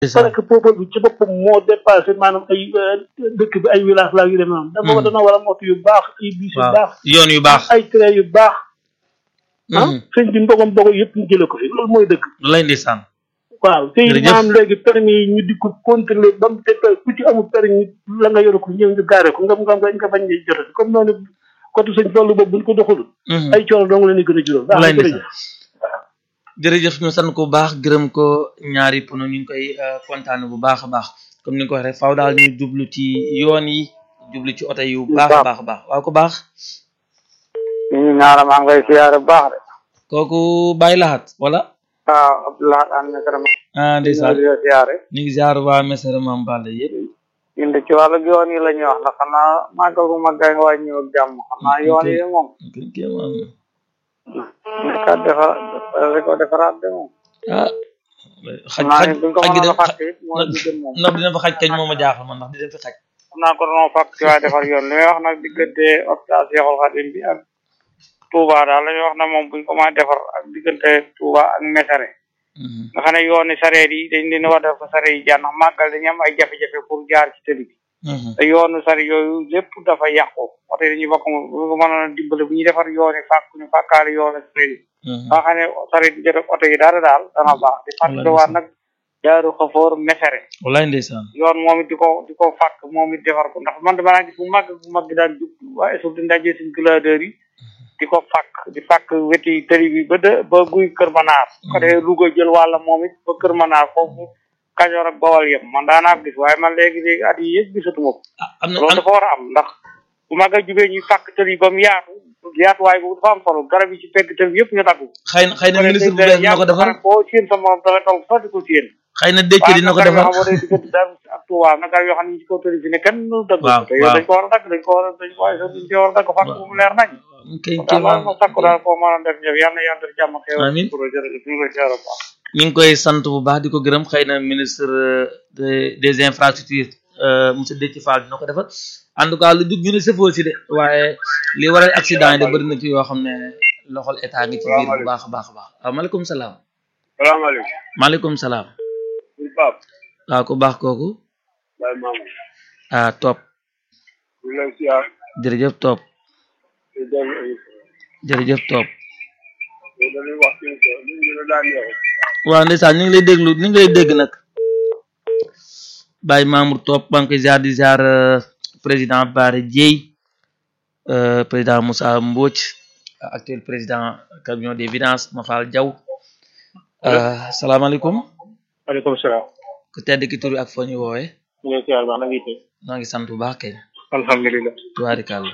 parce que peuple bi ci boppam moo dépassé maanaam ay dëkk bi ay village la yu demee noonu dama dana war a moto yu baax ay bus yu baax yoon yu baax ay train yu baax ah sëñ bi mbogom bogo yëpp ñu jële ko fi loolu mooy dëkk lay ndeysaan waaw te maanaam léegi permis yi ñu di ko contrôler ba mu te ku ci amul permis la nga yore ko ñëw ñu gaare ko nga nga nga bañ ñuy jotati comme noonu côté sëñ Fallu boobu buñ ko doxalul ay coono dong la ni gën a juróom lay ndeysaan jërëjëf ñu sant ko bu baax gërëm ko ñaari pono ñu ngi koy kontaane bu baax a baax comme ni nga ko waxee rek faaw daal ñu jublu ci yoon yi jublu ci oto yu baax a baax a baax waaw ko baax ñu ngi ñaara maa ngay siyaare bu baax de kooku bàyyi laxat wala waaw Abdoulaye an mesara ma ah ndeysaan ñu ngi siyaare ñu ngi ziar waa mesara mam Balla yëpp ñun de ci wàllu yoon yi la ñuy wax ndax xanaa màggal gu màggal nga waaj ñëw ak jàmm xanaa yoon yi moom nekkat defar rek ko defaraat de moom ah xaj naa xaj ne buñ ko xaj gi mënoon a de fàtte it mooy li gën moom ndax dina fa xaj kañ moom a jaaxal man ndax di dem fi xaj xam naa ko doon fàkk ci waaye defar yoon li may wax nag diggante hôpital Cheikhoul Khadim bi ak Touba daal la ñuy wax na moom buñ ko mën a defar ak diggante Touba ak Mesare nga xam ne yooni sareet yi dañ leen war a def ko sareet yi jaar ndax màggal dañu am ay jafe-jafe pour jaar ci tëli bi te yoonu sari yooyu lépp dafa yàqu oto yi dañuy bokk moom bu ko mënoon a dimbale bu ñuy defar yooni fàkk ñu fàkkaale yoonu sareet yi ba xam ne sareet yi jot ak oto yi dara daal dana baax di fàttaliwaat nag jaaru xafoor Mesare wallaay ndeysaan yoon moom it di ko di ko fàkk moom it defar ko ndax man dama naa gis bu mag bu mag bi daan jub waaye suuf di ndajee suñ gladeur yi di ko fàkk di fàkk weti tëri bi ba de ba guy kër manaar ko defee Louga jël wàlla moom it ba kër manaar foofu Kajoor ak Bawal yëpp man daanaa ko gis waaye man léegi léegi at yi yëpp gisatuma ko am na loolu dafa war a am ndax bu mag a jubee ñuy fàkk tëri ba mu yaatu yaatuwaay boobu dafa am solo garab yi ci pegg tëri bi yëpp ñu dagg xëy na xëy na ministre bu bees dina ko defar boo séen sa morom danga toog sax di ko séen xëy na dëkk dina ko waaw defar nag garab yoo xam ne diggante Daaru ak Touba nag garab yoo xam ne ñu ci kaw tëri fi ne kenn du dagg waaw te yow dañ ko war a dagg dañ ko war a dañ ko waaye dañ ko war a dagg fàkk bu mu leer nañ kay daal loolu moom sakku daal koo mën a def jëf yal na yàlla def jàmm xew Amiin. pour jërëjëf ñu ngi koy siyaare bu baax ñu ngi koy sant bu baax di ko gërëm xëy na ministre de des infrastructures euh, monsieur Déthié Fall dina ko defar en tout cas lu dugg ñu ne sëfoo si de waaye li waral accident yi de bëri na ci yoo xam ne loxol état ngi ci biir bu baax a baax a baax waaw maaleykum salaam salaamaaleykum maaleykum salaam suñu Pape waaw ku baax kooku Baye Mamadou ah topp ñu ngi lay siyaar jërëjëf topp di dellu émission jërëjëf topp bi dañuy wax ci émission bi ñu la daan ñëw waaw ndeysaan ñu ngi lay déglu ñu ngi lay dégg nag Baye Mamour Top maa ngi koy ziar di ziar euh, président Bara Dieye euh, président Moussa Mbodj actuel président camion des vidanges Mafal Diaw euh, salaamaaleykum aleykum salaam ku tedd ki tur bi ak foo ñu woowee ñu ngi lay siyaar baax na ngi tey noo ngi sant bu baax kay alhamdulilah tubaarikàlla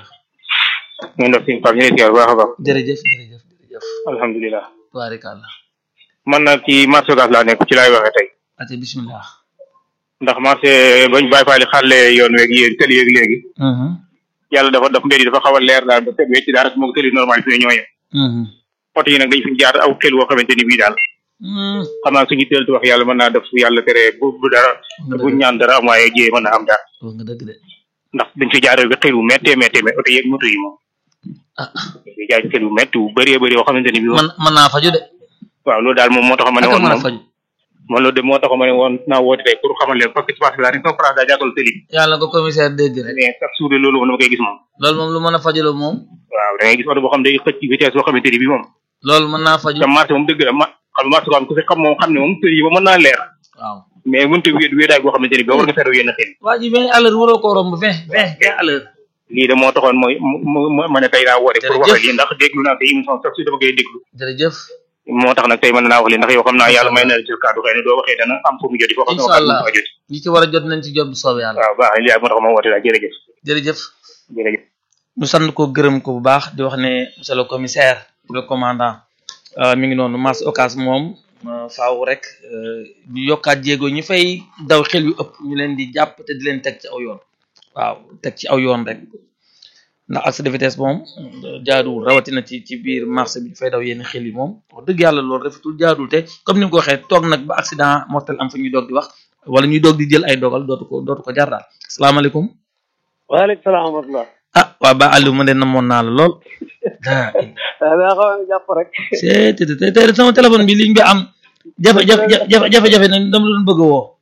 ñu ngi def suñu Pape ñu ngi lay siyaar bu baax a baax jërëjëf jërëjëf jërëjëf alhamdulilah tubaarikàlla man nag ci marché Ocass laa nekk ci laay waxee tey ate bismillah ndax marché bañ bàyyi faali xàlle yoon weeg yéen tëli yeeg léegi mhm yàlla dafa daf mbir yi dafa xaw a leer daal ba teg wecc daal moom tëli normal fi ne ñooyee mhm oto yi nag dañ fi jaar aw xel woo xamante ni bii daal mhm xam naa suñu teel wax yàlla mën naa def su yàlla tere bu bu dara bu ñaan dara am waaye jiyee mën naa am daal wax nga dëgg de ndax dañ fi jaaree ba xel wu méttee méttee mais oto yeeg moto yi moom ah dañ fi jaar xel wu métti wu bëree bëri yoo xamante ni bii moom man mën naa faju de waaw loolu daal moom moo tax ma ne ak a woon mën a moom faju man loolu de moo tax ma ne woon naa woote tey pour xamal leen parce que ci marché laa ne sama place daa jàkkalu tëli yàlla na ko commissaire dégg rek mais chaque jour de loolu moom dama koy gis moom loolu moom lu mën a faju la moom waaw da ngay gis oto boo xam ne day xëcc vitesse boo xamante ni bii moom loolu mën naa faju te marché moom dëgg la ma xam nga marché ko am ku fi xam moom xam ne moom tëli yi ba mën naa leer waaw mais mënta wéet wéetaay boo xamante ni bii war nga feeru yenn xel waa ji vingt à l'heure waroo ko romb vingt vingt vingt à l'heure lii de moo taxoon mooy mu mu ma ne tey naa woote pour Jërëjëf. waxe lii ndax déglu naa sa émission sax su dama koy déglu jërëjëf moo tax nag tey mën naa wax lii ndax yow xam naa yàlla may na la ci kàddu xëy na doo waxee dana am fu mu joti foo xam ne Incha allah. waxee joti ñi ci war a jot nañ ci jot bu soobee yàlla waaw baax na lii moo tax ma woote daal jërëjëf jërëjëf jërëjëf ñu sant ko gërëm ko bu baax di wax ne monsieur le commissaire le commandant euh, mi ngi noonu marché Ocass moom euh, faaw rek euh, ñu yokkaat jéego ñu fay daw xel yu ëpp ñu leen di jàpp te di leen teg ci aw yoon waaw teg ci aw yoon rek ndax accès de vitesse moom euh, jaaduwul rawatina ci ci biir marché bi ñu fay daw yenn xel yi moom wax dëgg yàlla loolu rafetul jaaduwul te comme ni nga ko waxee toog nag ba accident mortel am fa ñuy doog di wax wala ñuy doog di jël ay dogal dootu ko dootu ko jar daal asalaamaaleykum waaleykum salaam wa rahmatulah ah waa ba Aliou ma de namoon naa la lool ah daa xaw a jàpp rek c'est te te te sama téléphone bi liñ bi am jafe jafe jafe jafe jafe nañ dama doon bëgg a woo